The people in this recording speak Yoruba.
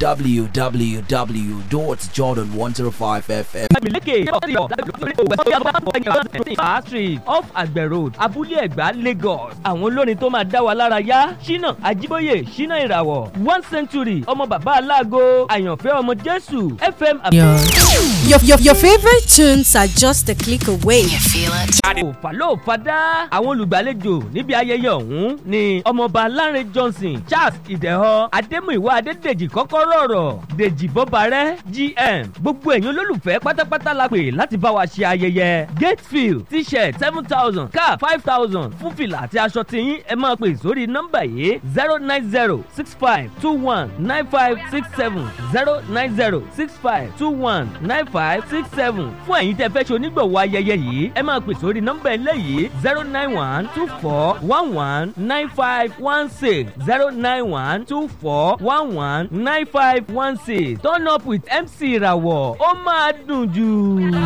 www.jordan105fm. Lékè Street off Àgbẹ̀ Road Abúlé Ẹ̀gbá Lagos. Àwọn olórin tó máa dá wa lára yá Ṣínà Ajíbóyè Ṣínà Ìràwọ̀ One Century ọmọ bàbá aláàgọ́ Àyànfẹ́ ọmọ Jésù FM Your, your, your favorite tunes are just a click away. You feel it? Òfàló Fadá. Àwọn olùgbàlejò níbi ayẹyẹ ọ̀hún ni ọmọọba Lánrè Johnson Charles Ìdẹ̀họ Adémúìwá Adédèjì Kọ́kọ́rọ́ ọ̀rọ̀ Dèjì Bọ́barẹ́ GM. Gbogbo ẹ̀yin olólùfẹ́ pátápátá la pè láti bá wa ṣe ayẹyẹ. Gatefield t-shirt seven thousand cap five thousand fún fìlà àti aṣọ tiyín ẹ máa pè sórí nọ́mbà yìí zero nine zero six five two one nine five six seven zero nine zero six five two one nine five six seven fún ẹ̀yin tẹ́ fẹ́ ṣe onígbọ̀wọ́ ayẹyẹ yìí ẹ máa pè sórí nọ́mbà eléyìí zero nine one two four one one nine five one six zero nine one two four one one nine five one six turn up with MC Ìràwọ̀ ó máa dùn jù.